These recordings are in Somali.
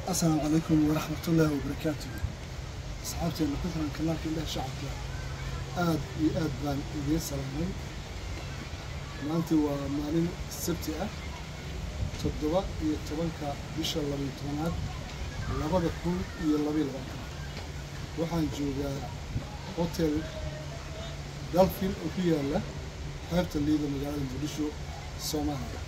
asalaamu calaykum waraxmatullaahi wabarakaatu asxaabteena ku xiran kanaalka indhaha shacabka aad iyo aad baan idiin salaamay maanta waa maalin sabti ah toddoba iyo tobanka bisha labayo tobanaad labada kun iyo labaiyo labaatan waxaan joogaa hotel dalfin oo ku yaala xeebta liida magaalada muqdisho soomaaliya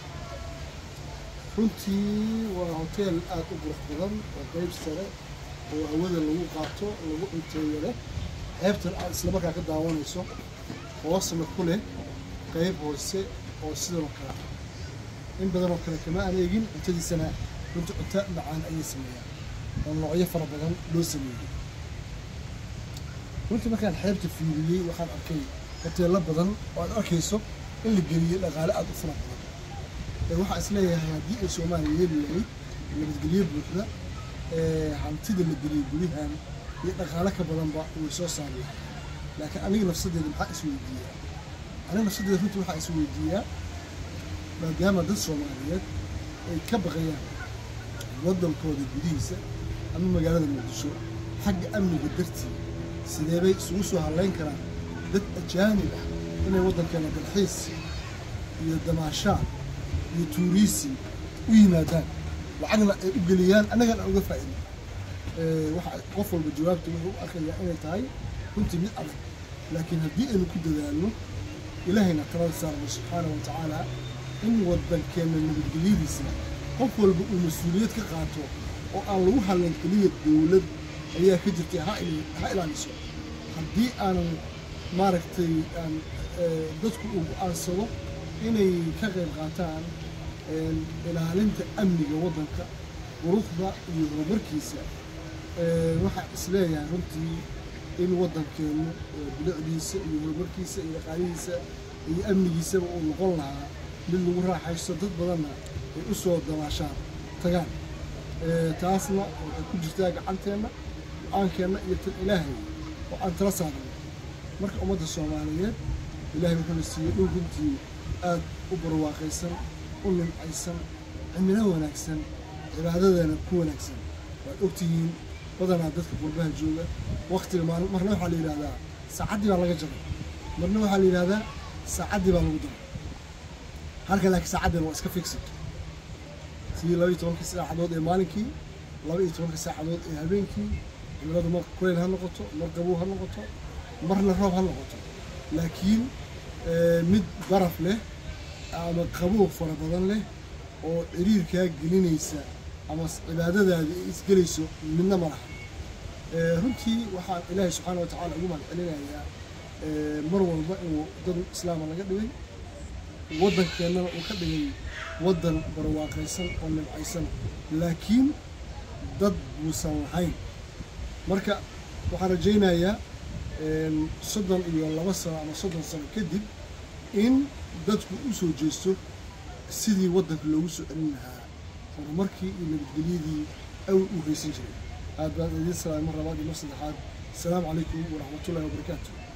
runtii waa hoteel aada u qurux badan oo qeyb sare oo hawada lagu qaato lagu cunteeyo leh xeebtan aad islamarkaa ka daawanayso hoosna ku leh qeyb hoose oo sidan oo kale ah in badan oo kale kama aan eegin cuntadiisana runtii cunto macaan ayay sameeyaan oo noocyo fara badan loo sameeyey runtii markaan xeebta fiiriyey waxaan arkay hoteello badan oo aad arkayso in la geliyey dhaqaale aada u fara badan waxaa is leeyahay haddii ay soomaaliya heli lahayd nabadgelyo buuxda hantida la geliyey guryahan iyo dhaqaale ka badanba way soo saari lahay laakiin aniga nafsadeeda maxaa isweydiiyaa aniga nafsadeeda runtii waxaa isweydiiyaa maadaama dad soomaaliyeed ay ka baqayaan waddankooda gudihiisa ama magaalada muqdisho xagga amniga dartii sidee bay isugu soo hadlayn karaan dad ajaanib ah inay waddankeena dalxiis iyo damaashaan iyo tuuriisim u yimaadaan lacagna ay u geliyaan annagana aan uga faa'iidno waxa qof walba jawaabta wuxuu u arkayaa inay tahay runtii mid adag laakiin haddii aynu ku dadaalno ilaahayna talada saarno subxaana wa tacaala in waddankeenna nabadgelyadiisa qof walba uu mas-uuliyad ka qaato oo aan lagu hadlan keliya dowlad ayaa ka jirtay ha ilaaliso haddii aanan maaragtay aan dadku uu go-aansado inay ka qayb qaataan ilaalinta amniga waddanka quruxda iyo horumarkiisa waxaa isleeyahay runtii in waddankeenu bilicdiisa iyo horumarkiisa iyo dhaqaalihiisa iyo amnigiisaba uu noqon lahaa mid lagu raaxaysto dad badanna ay u soo dabaashaan tagaan taasna waxay ku jirtaa gacanteenna go-aankeenna iyo tan ilaahay oo aan tala saarnay marka ummadda soomaaliyeed ilaahay wuxuuna siiyey dhul runtii aad u barwaaqaysan u nimcaysan cimilo wanaagsan cibaadadeena ku wanaagsan waad ogtihiin badanaa dadka qurbaha jooga waktiga maalin marna waxaa la yidhahdaa saacaddii baa laga jabay marna waxaa la yidhahdaa saacaddii baa lagu daray halka laakiin saacaddeena waa iska fixid sidii laba iyo tobanka saacadood ee maalinkii laba iyo tobanka saacadood ee habeenkii cimiladu mar kuleyl ha noqoto mar qabow ha noqoto marna roob ha noqoto laakiin mid baraf leh ama qabow fara badan leh oo ciriirkaa gelinaysa ama cibaadadaada ay isgelayso midna ma laha runtii waxaan ilaahay subxaana wa tacala ugu mahad celinayaa mar walba inuu dad islaama laga dhigay waddankeennana uu ka dhigay waddan barwaaqaysan oo nimcaysan laakiin dad buusan lahayn marka waxaan rajaynayaa soddon iyo laba sano ama soddon sano kadib in dadku u soo jeesto sidii waddanka loogu soo celin lahaa horumarkii iyo nabadgelyadii awl u haysan jiray aad baan idiin salaamay mar labaad iyo mar saddexaad asalaamu calaykum waraxmatullahi wabarakaatu